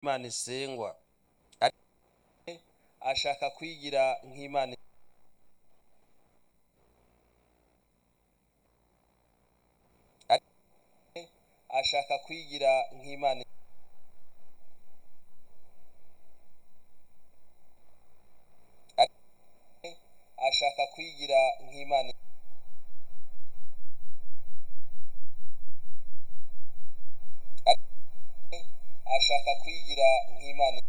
imana isengwa ashaka kwigira nk'imana ashaka kwigira nk'imana ashaka kwigira nk'imana ashaka kwigira nk'imana